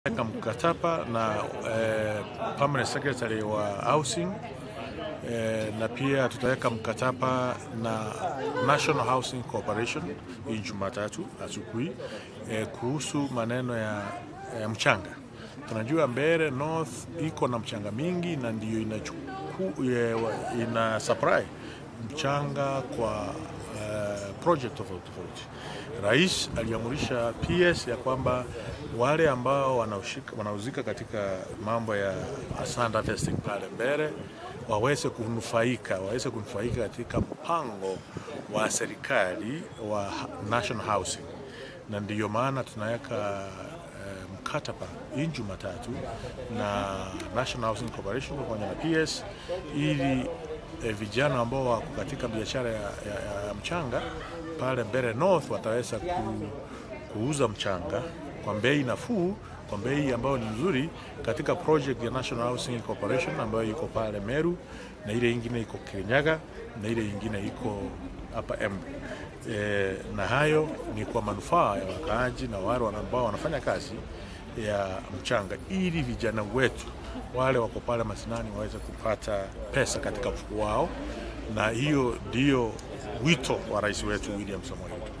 Eka mkataba na eh, permanent secretary wa housing eh, na pia tutaweka mkataba na National Housing Corporation hii Jumatatu asubuhi eh, kuhusu maneno ya eh, mchanga. Tunajua Mbeere North iko na mchanga mingi na ndio inachuku, eh, ina supply mchanga kwa eh, project tofauti tofauti. Rais aliamurisha PS ya kwamba wale ambao wanaushika, wanauzika katika mambo ya sand harvesting pale Mbeere waweze kunufaika waweze kunufaika katika mpango wa serikali wa National Housing, na ndiyo maana tunaweka eh, mkataba hii Jumatatu na National Housing Corporation pamoja na PS ili eh, vijana ambao wako katika biashara ya, ya, ya mchanga pale Mbeere North wataweza ku, kuuza mchanga kwa bei nafuu, kwa bei ambayo ni nzuri katika project ya National Housing Corporation ambayo iko pale Meru na ile ingine iko Kirinyaga na ile ingine iko hapa Embu. E, na hayo ni kwa manufaa ya wakaaji na wale ambao wanafanya kazi ya mchanga, ili vijana wetu wale wako pale mashinani waweze kupata pesa katika mfuko wao, na hiyo ndio wito wa rais wetu William Samoei Ruto.